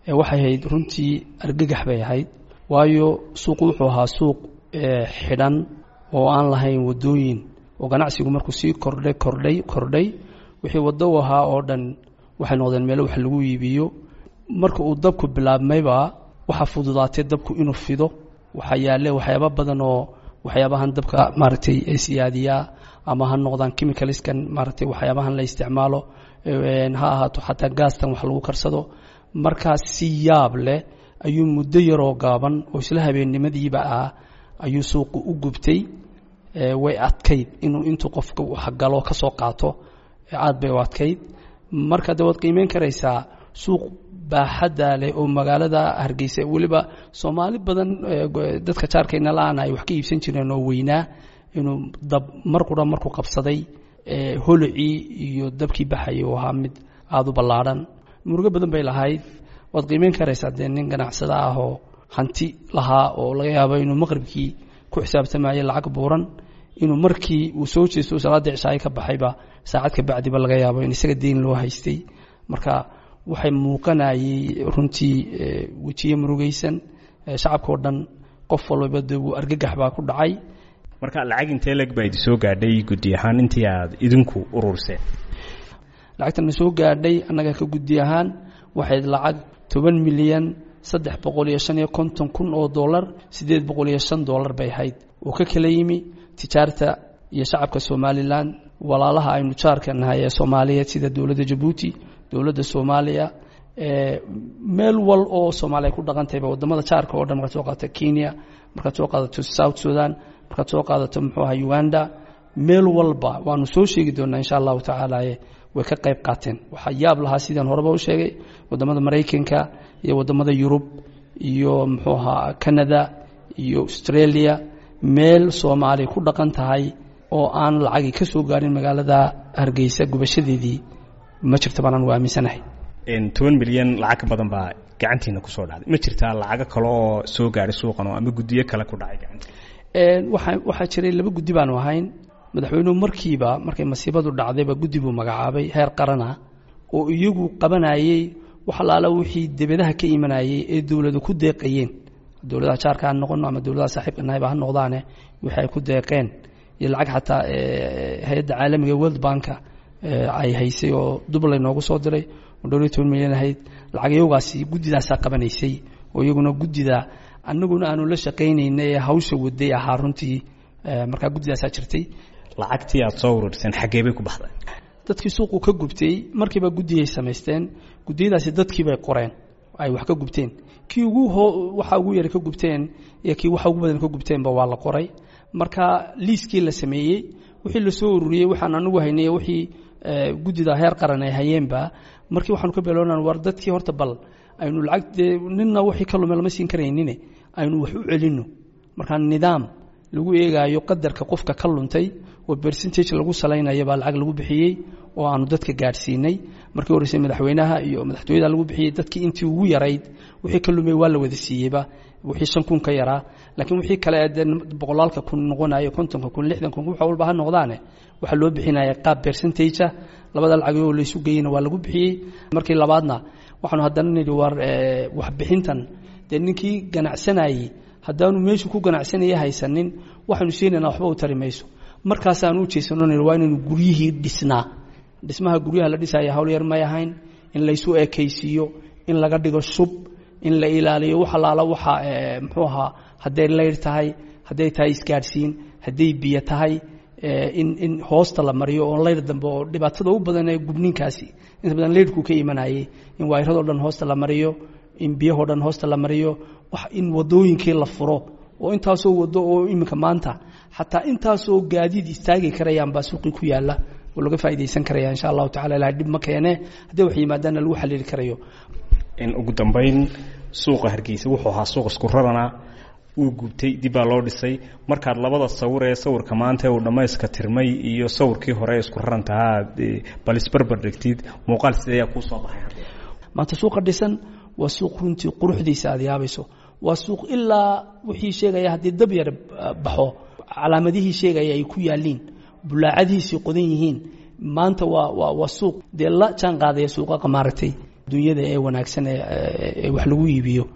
waxay ahayd runtii argagax bay ahayd waayo suuqu wuxuu ahaa suuq xidhan oo aan lahayn waddooyin oo ganacsigu markuu sii kordhay kordhay kordhay wixii waddo u ahaa oo dhan waxay noqdeen meelo wax lagu iibiyo marka uu dabku bilaabmayba waxaa fududaatay dabku inuu fido waxaa yaalle waxyaaba badan oo waxyaabahan dabka maaragtay siyaadiyaa ama ha noqdaan chemicalskan maaragtay waxyaabahan la isticmaalo ha ahaato xataa gaastan wax lagu karsado markaas si yaab leh ayuu muddo yaroo gaaban oo isla habeennimadiiba ah ayuu suuqu u gubtay way adkayd inuu intuu qofka waxgalo ka soo qaato aad bay u adkayd marka de waad qiimeyn karaysaa suuq baaxadda leh oo magaalada hargeysa weliba soomaali badan dadka jaarkayna la-aan ay wax ka iibsan jireen oo weynaa inuu dab mar qura markuu qabsaday holocii iyo dabkii baxayay uu ahaa mid aada u ballaadhan murugo badan bay lahayd waad qiimeyn karaysaa dee nin ganacsada ah oo hanti lahaa oo laga yaabo inuu maqribkii ku xisaabtamayay lacag buuran inuu markii uu soo jeesto salaada cishaayo ka baxayba saacad ka bacdiba laga yaabo in isaga deyn loo haystay marka waxay muuqanayay runtii wejiye murugaysan shacabka oo dhan qof walbaba de wuu argagax baa ku dhacay marka lacag intee leg baa idi soo gaadhay guddi ahaan intii aad idinku ururseen lacagtana soo gaadhay annaga ka guddi ahaan waxayd lacag toban milyan saddex boqol iyo shan iyo konton kun oo dollar siddeed boqol iyo shan dollar bay ahayd oo ka kala yimi tijaarta iyo shacabka somalilan walaalaha aynu jaarka nahay ee soomaaliyeed sida dowladda jabuuti dowladda soomaaliya meel wal oo soomaaliya ku dhaqantayba wadamada jaarka oo dhan markaad soo qaadato kenya markaad soo qaadato south sudan markaad soo qaadato muxuu aha uganda meel walba waanu soo sheegi doonaa insha allahu tacaala way ka qayb qaateen waxaa yaab lahaa sidaan horeba u sheegay wadamada maraykanka iyo wadamada yurub iyo muxuu ahaa canada iyo australia meel soomaaliya ku dhaqan tahay oo aan lacagii ka soo gaarin magaalada hargeysa gubashadeedii ma jirta baanaan u aaminsanahay toban milyan lacag ka badan baa gacantiina kusoo dhacday ma jirtaa lacago kale oo soo gaadhay suuqan oo ama guddiyo kale ku dhacay gacanta waxaa waxaa jiray laba guddi baanu ahayn madaxweynuhu markiiba markay masiibadu dhacdayba guddi buu magacaabay heer qarana oo iyagu qabanayey wax alaala wixii debedaha ka imanayey ee dowladu ku deeqayeen dowladaha jaarka ha noqono ama dowladaha saaxiibka nahayba ha noqdaane wixii ay ku deeqeen iyo lacag xataa hay-adda caalamiga world banka ay haysay oo dublay noogu soo diray oo dhowr iyo toban milyan ahayd lacag iyagaasi guddidaasaa qabanaysay oo iyaguna guddida annaguna aanu la shaqaynayna ee hawsha waday ahaa runtii markaa guddidaasaa jirtay lacagtii aad soo ururseen xaggee bay ku baxday dadkii suuqu ka gubtay markiiba guddiyay samaysteen guddiyadaasi dadkii bay qoreen ay wax ka gubteen kii ugu waxa ugu yara ka gubteen iyo kii waxa ugu badan ka gubteenba waa la qoray marka liiskii la sameeyey wixii lasoo ururiyey waxaan anigu haynay wixii guddida heer qaran ay hayeenba markii waxaanu ka beeloonan war dadkii horta bal aynu lacag dee ninna wixii ka lume lama siin karaynine aynu wax u celinno markaa nidaam lagu eegaayo qadarka qofka ka luntay oo bercentage lagu salaynayo baa lacag lagu bixiyey oo aanu dadka gaadhsiinay markii horreysay madaxweynaha iyo madaxtooyada lagu bixiyey dadkii intii ugu yarayd wixii ka lumay waa la wada siiyeyba wixii shan kun ka yaraa laakiin wixii kale dee boqolaalka kun noqonayo kontonka kun lixdan kun wax walba ha noqdaane waxaa loo bixinaya qaab percentagea labada lacagoo laysu geeyeyna waa lagu bixiyey markii labaadna waxaanu haddana nidhi war waxbixintan dee ninkii ganacsanayey haddaanu meeshu ku ganacsanaya haysanin waxaanu siinayna waxba u tari mayso markaasaanu u jeesano nidhi waa inaynu guryihii dhisnaa dhismaha guryaha la dhisaya hawl yar may ahayn in laysu ekaysiiyo in laga dhigo shub in la ilaaliyo wax alaala waxa muxuu ahaa hadday layr tahay hadday tahay isgaadhsiin hadday biyo tahay in in hoosta la mariyo oo layr dambe oo dhibaatada u badan ee gubninkaasi inta badan layrhku ka imanayay in waayradoo dhan hoosta la mariyo in biyahoo dhan hoosta la mariyo wax in wadooyinkii la furo oo intaasoo wado oo iminka maanta xataa intaasoo gaadiid istaagi karayaan baa suuqii ku yaala oo laga faa'idaysan karaya insha allahu tacala ilahay dhib ma keene haddii wax yimaadaanna lagu xaliili karayo ugu dambayn suuqa hargeysa wuxuu ahaa suuq isku rarana wuu gubtay dib baa loo dhisay markaad labada sawir ee sawirka maanta uu dhammayska tirmay iyo sawirkii hore isku rarantahaa bal isbarbar dhigtid muuqaal sideeyaa kuu soo baxay maanta suuqa dhisan waa suuq runtii quruxdiisa aad yaabayso waa suuq ilaa wixii sheegaya haddii dab yar baxo calaamadihii sheegaya ay ku yaaliin bulaacadihiisii qodan yihiin maanta waa waa waa suuq dee la jaan qaadaya suuqaqa maaragtay dunyada ee wanaagsan ee wax lagu iibiyo